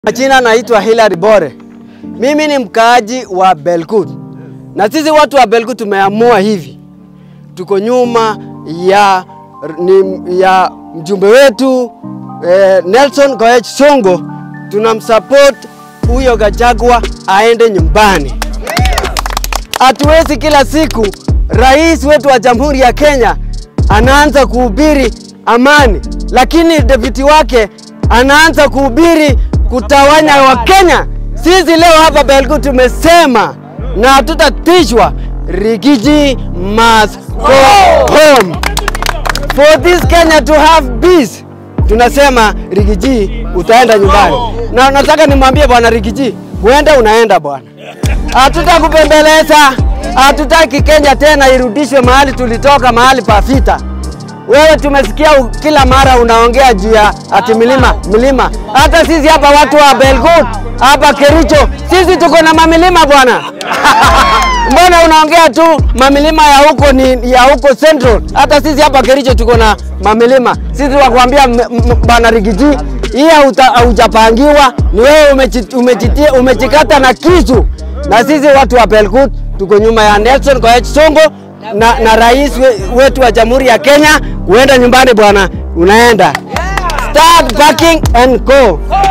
Majina naitwa Hilary Bore. Mimi ni mkaaji wa Belgut, na sisi watu wa Belgut tumeamua hivi, tuko nyuma ya, ni, ya mjumbe wetu eh, Nelson Koech Songo. Tunamsupport huyo Gachagua aende nyumbani. Hatuwezi kila siku rais wetu wa Jamhuri ya Kenya anaanza kuhubiri amani, lakini deputy wake anaanza kuhubiri kutawanya Wakenya. Sisi leo hapa Belgut tumesema na hatutatishwa, Rigiji must go home. For this Kenya to have peace, tunasema Rigiji utaenda nyumbani, na nataka nimwambie bwana Rigiji, uende unaenda bwana, hatutakupembeleza. Hatutaki Kenya tena irudishwe mahali tulitoka, mahali pa vita. Wewe tumesikia u- kila mara unaongea juu ya ati milima milima. Hata sisi hapa watu wa Belgut hapa Kericho, sisi tuko na mamilima bwana. Mbona unaongea tu mamilima ya huko ni ya huko Central? Hata sisi hapa Kericho tuko na mamilima. Sisi wakwambia m- m- bwana Rigiji, hii hauta- haujapangiwa, ni wewe umechi- umechitia umechikata na kisu. Na sisi watu wa Belgut tuko nyuma ya Nelson Koech Songo na, na rais we, wetu wa Jamhuri ya Kenya. Uenda nyumbani bwana, unaenda. Start packing and go.